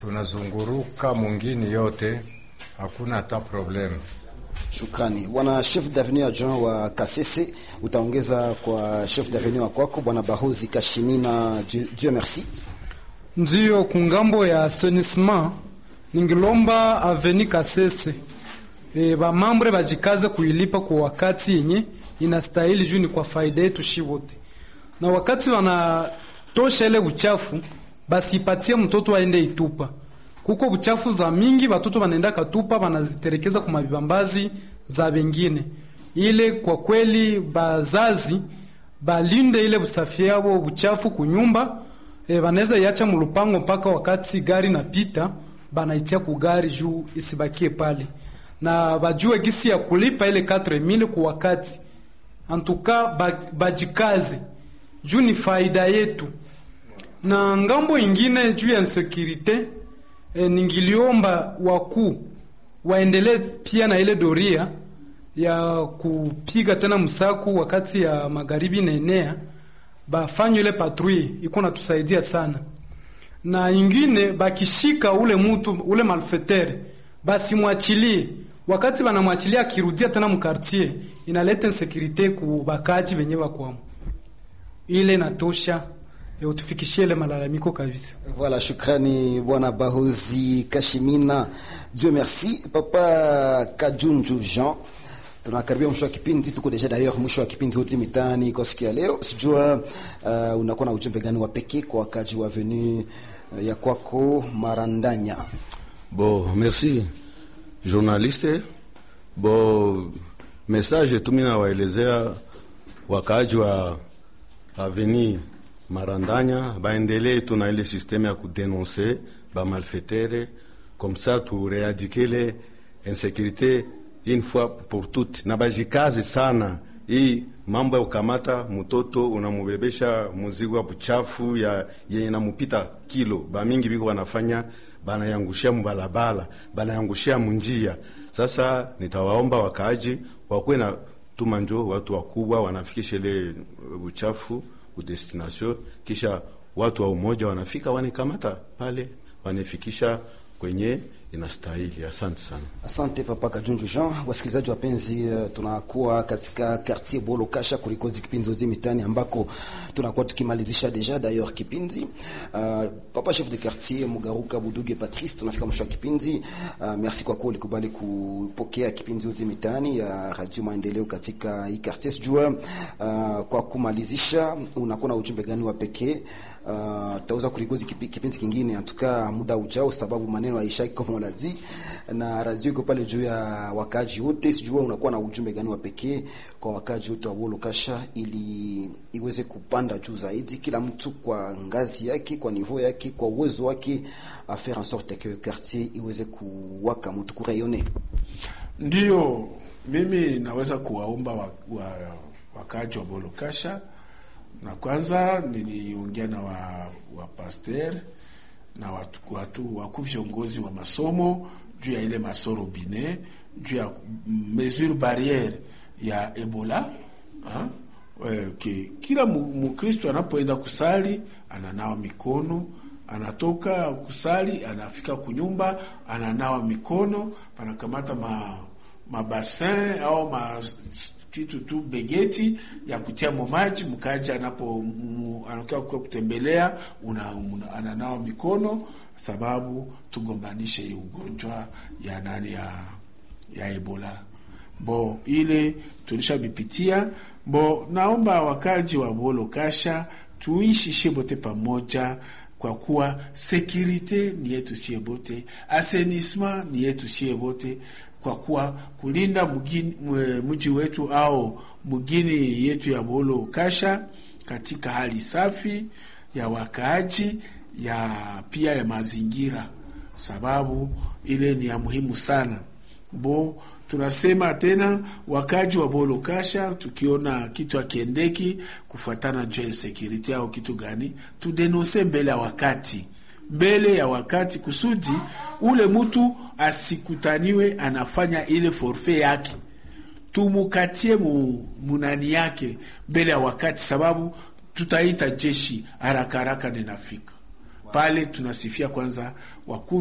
tunazunguruka mwingine yote, hakuna hata problemu. Shukrani bwana chef d'avenue adjoint wa Kasese, utaongeza kwa chef d'avenue wa kwako bwana Bahozi Kashimina. Dieu, Dieu merci. Ndiyo, kungambo ya assainissement ningilomba aveni Kasese e, bamambre bajikaze kuilipa kwa wakati yenye inastahili juu ni kwa faida yetu shi wote, na wakati wanatosha ile uchafu basi ipatie mtoto aende itupa. Kuko buchafu za mingi batoto banaenda katupa banaziterekeza kwa mabibambazi za bengine. Ile kwa kweli bazazi balinde ile busafi yabo buchafu kunyumba e, banaweza iacha mulupango mpaka wakati gari napita banaitia ku gari juu isibakie pale, na bajue gisi ya kulipa ile 4000 kwa wakati. Antuka bajikaze juu ni faida yetu na ngambo ingine juu ya insecurite e, ningiliomba wakuu waendelee pia na ile doria ya kupiga tena msaku wakati ya magharibi na enea bafanye ile patrouille iko natusaidia sana, na ingine bakishika ule mutu ule malfetere basi mwachilie, wakati banamwachilia akirudia tena mkartier inaleta insecurite ku bakaji benye bakwamo, ile natosha utufikishie ile malalamiko kabisa. Voilà, shukrani bwana Bahozi Kashimina. Dieu merci. Papa Kajunju Jean, tunakaribia mwisho wa kipindi, tuko deja d'ailleurs mwisho wa kipindi hoti mitani kwa siku ya leo. Sijua uh, unakuwa na ujumbe gani wa pekee kwa wakaji wa avenue uh, ya kwako Marandanya? Bon, merci journaliste. Bon, message tu mimi nawaelezea wakaaji wa avenue Marandanya baendelee tuna ile systeme ya kudenonse ba malfaitere comme ça tu réadikele insécurité une fois pour toutes, na bajikazi sana hii mambo ya ukamata mtoto unamubebesha muzigo wa buchafu ya yenye namupita kilo bamingi biko wanafanya banayangushia mubalabala banayangushia munjia. Sasa nitawaomba wakaaji wakuwe na tumanjo, watu wakubwa wanafikisha ile uchafu destination kisha watu wa umoja wanafika wanikamata pale wanifikisha kwenye inastahili. Asante sana. Asante papa Kajunju Jean. Wasikilizaji wapenzi, uh, tunakuwa katika quartier Bolo Kasha kurikozi kipindi zote mitani ambako tunakuwa tukimalizisha deja d'ailleurs kipindi. Uh, papa chef de quartier Mugaruka Buduge Patrice, tunafika mwisho wa kipindi. Uh, merci kwa kuwa ulikubali kupokea kipindi zote mitani ya Radio Maendeleo katika hii quartier. Sijua uh, kwa kumalizisha unakuwa na ujumbe gani wa pekee? Uh, tauza kurikozi kipi, kipindi kingine antuka muda ujao, sababu maneno haishaki kama unazi na radio iko pale juu ya wakaji wote. Sijua unakuwa na ujumbe gani wa pekee kwa wakaji wote wa Bolo Kasha ili iweze kupanda juu zaidi, kila mtu kwa ngazi yake, kwa niveau yake, kwa uwezo wake, a faire en sorte que quartier iweze kuwaka mtu kurayone. Ndio mimi naweza kuwaomba wa, wa, wakaji wa Bolo Kasha na kwanza niliongea na wa, wa pasteur na watu, watu wakuu viongozi wa masomo juu ya ile masoro bine juu ya mesure barriere ya Ebola ha? E, ki, kila Mkristo anapoenda kusali ananawa mikono, anatoka kusali anafika kunyumba ananawa mikono, panakamata ma mabasin au ma kitu tu begeti ya kutia maji mkaja anapo anakuwa kwa kutembelea una, una, ananawa mikono, sababu tugombanishe hii ugonjwa ya nani ya ya Ebola. Bo ile tulishabipitia. Bo naomba wakaji wa Bolo Kasha tuishi shibote pamoja kwa kuwa sekirite ni yetu sie bote, asenisma ni yetu sie bote kwa kuwa kulinda mji wetu au mgini yetu ya Bolo Kasha katika hali safi ya wakaaji ya pia ya mazingira, sababu ile ni ya muhimu sana. Bo tunasema tena wakaaji wa Bolo Kasha, tukiona kitu akiendeki kufuatana juu ya security au kitu gani, tudenonse mbele ya wakati mbele ya wakati kusudi ule mtu asikutaniwe anafanya ile forfe yake, tumukatie mu, munani yake mbele ya wakati, sababu tutaita jeshi haraka haraka ninafika. pale tunasifia kwanza wakuu